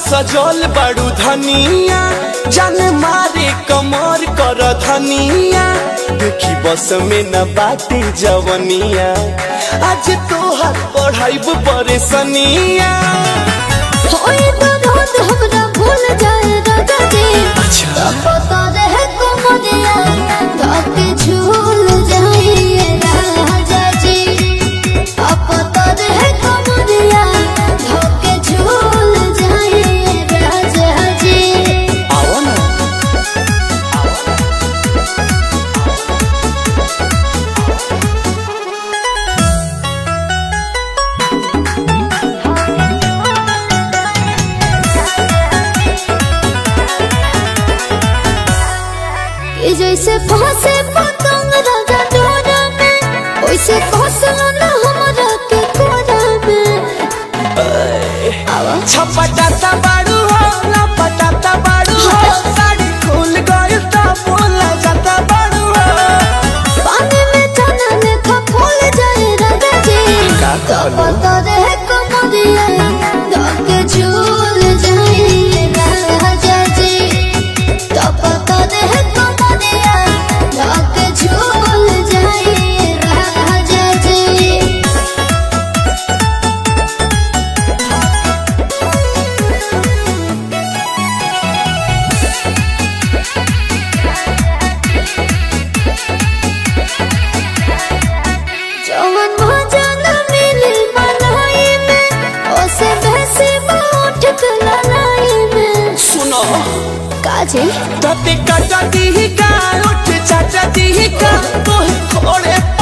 सजल बड़ू धनिया जान मारे कमर कर धनिया देखी बस में न बाटे जवनिया आज तोहर पढ़ाइब परेशनिया होई तो रोज हमरा भूल जाए राजा जी अच्छा पता रहे कुमरिया धके झूल जाइए राजा जी अब पता रहे कुमरिया धके झूल जाइए राजा जी आओ ना ये जैसे फंसे पतंग राजा डोरा में वैसे फंसलो ना हमरा के कोरा में छपटाता बाड़ू हो लपटाता बाड़ू हो साड़ी खुल गइल त बोला जाता बाड़ू हो पानी में चना लेखा फूल जाए राजा जी का तो कहलो? पता रहे कमरिया धके झूल जाइए राजा जी तो पता रहे कमरिया धके झूल जाइए राजा जी जवन भजन मिली मलाई में ओसे भैसे उठ के ललाई में सुनो काजे तते कटा दी का उठ चाचा दी का तोहे खोड़े